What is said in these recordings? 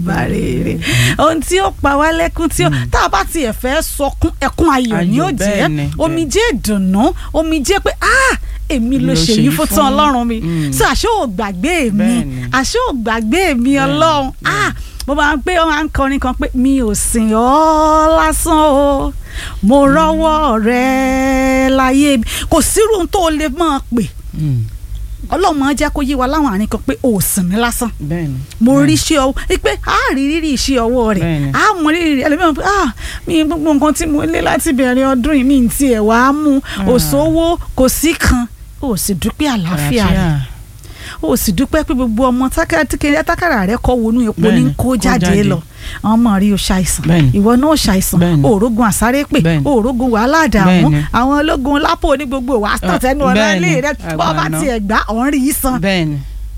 bàrèrè ohun tí ó pa wá lẹ́kún tí ó tá a bá tiẹ̀ fẹ́ sọkún ẹkún ayọ̀ ni Ayọ̀, ó jẹ́ bẹ́ẹ̀ ni, omijé ìdùnnú omijé pé ah èmi ló ṣe yìí fún tán ọlọ́run mi Mm. so àṣé ò gbàgbé mi Bẹ́ẹ̀ ni. àṣé ò gbàgbé mi Bẹ́ẹ̀ ni, ọlọ́run bẹ́ẹ̀ ah mo máa ń pé wọn máa ń kọrin kan pé mi ò sìn ọ́ lásán o mo rọ́wọ́ rẹ láyé mi kò sírú ohun tó o lè máa pè Mm. ọlọ́run máa jẹ́ kó yé wa láwọn àárín kan pé o ò sìn mí lásán bẹ́ẹ̀ni. mo bẹ́ẹ̀ni. rí iṣẹ́ ọwọ́ pé a rí rírì iṣẹ́ ọwọ́ rẹ̀ Bẹ́ẹ̀ni. a mọ rírì rẹ̀ ẹlẹ́mìíràn pé ah mi gbogbo nǹkan tí mo lé láti bẹ̀rẹ̀ ọdún yìí mi ń tiẹ̀ wá mú òṣòwò kò sí kan o sì dúpẹ́ àlàáfíà rẹ̀ o sì dúpẹ́ pé gbogbo ọmọ tákàrà tákàrà rẹ̀ kọ́ wọnú epo ní Bẹ́ẹ̀ni, kó kó jáde jáde. lọ àwọn ọmọ rí o ṣàìsàn Bẹ́ẹ̀ni. ìwọ náà ṣàìsàn Bẹ́ẹ̀ni. òrógun àsárépè Bẹ́ẹ̀ni. òrógun wàhálà àdàmú Bẹ́ẹ̀ni. àwọn ológun lápò ní gbogbo wàá tàn Ah, tẹnu ọ̀rọ̀ bẹ́ẹ̀ni, ilé rẹ̀ bọ́ọ̀ bá àgbàná. tiẹ̀ gbá ọ̀n rí í san bẹ́ẹ̀ni.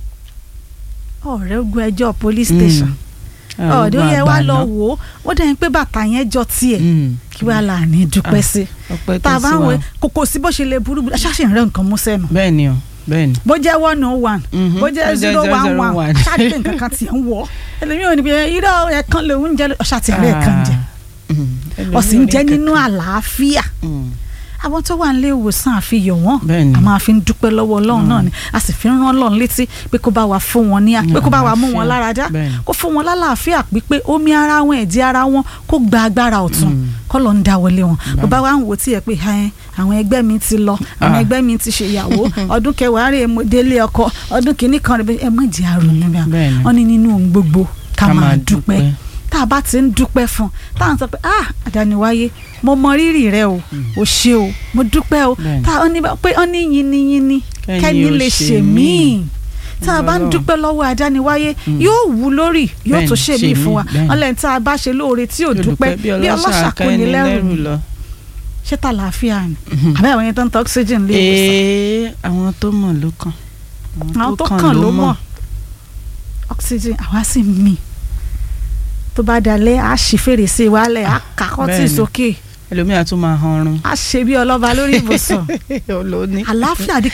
ọ̀rẹ́ ogun ẹjọ́ police station ọ̀dọ́ yẹ wá lọ wò ó ó dẹ́yìn pé bàtà yẹn jọ tiẹ̀ kí wàá là ní dúpẹ́ sí ọpẹ́ tá tó a bá sí ń wa. wẹ kòkò sí bó ṣe lè burú burú ṣáṣì ń rẹ nǹkan mú sẹ́nu bẹ́ẹ̀ni o bẹ́ẹ̀ni. bó jẹ́ one oh one Mhm. bó jẹ́ Bó jẹ́ zero one one 001. ṣáàtì pé nǹkan kan tiẹ̀ ń wọ̀ ẹlòmíì ò ní pé irọ́ ẹ̀kan lòún jẹ́ ṣáàtì rẹ̀ kan jẹ ọ̀sìn ń jẹ́ nínú àlàáfíà àwọn tó wà nílé ìwòsàn àfihàn wọn Bẹ́ẹ̀ni. a máa fi ń dúpẹ́ lọ́wọ́ ọlọ́run náà ni a sì fi ń rán ọlọ́run létí pé kó bá wa fún wọn ní pé kó bá wa mú wọn Àlàáfíà. lára dá Bẹ́ẹ̀ni. kó fún wọn lálàáfíà pípé omi ara wọn ẹ̀jẹ̀ ara wọn kó gba agbára ọ̀tun Mm. kọ́ ló ń dá wọlé wọn Bẹ́ẹ̀ni. bàbá wa ń wò tí ẹ pé ẹ àwọn ẹgbẹ́ mi ti lọ àwọn Ah. ẹgbẹ́ mi ti ṣèyàwó ọdún kẹwàá rèé mo délé ọkọ ọdún kìíní kan rèé ẹ má jẹ́ àrònú bẹ́ẹ̀ Bẹ́ẹ̀ni. wọ́n ní nínú ohun gbogbo ká máa dúpẹ́ tá a bá ti ń dúpẹ́ fún un tá à ń sọ pé ah àdániwáyé mo mọ rírì rẹ o o ṣe o mo dúpẹ́ o Bẹ́ẹ̀ni. tá a ní pé ó ní yiniyini Kẹ́ni kẹ́ni ó lè ṣe ṣe míì tá a bá ń Ọlọ́run. dúpẹ́ lọ́wọ́ àdániwáyé Mm. yóò wú lórí yóò Bẹ́ẹ̀ni, tún ṣe ṣe mí fún míì, wa bẹ́ẹ̀ni. ọlẹ́ni tá a bá ṣe lóore tí ò dúpẹ́ bí ọlọ́ṣà kò ní lẹ́rù lọ. ṣé tá àlàáfíà ni àbẹ́ àwọn yẹn tó ń tọ́ oxygen lé ìwòsàn ee àwọn tó mọ̀ ló kàn. àwọn tó kàn ló mọ̀ oxygen àwa sì mí tó bá dalẹ̀ á ṣí fèrèsé wálẹ̀ á kà kọ́tì bẹ́ẹ̀ni. sókè ẹlòmíà tún máa hanrun. á ṣe bí ọlọ́ba lórí ibùsùn olóní. àlàáfíà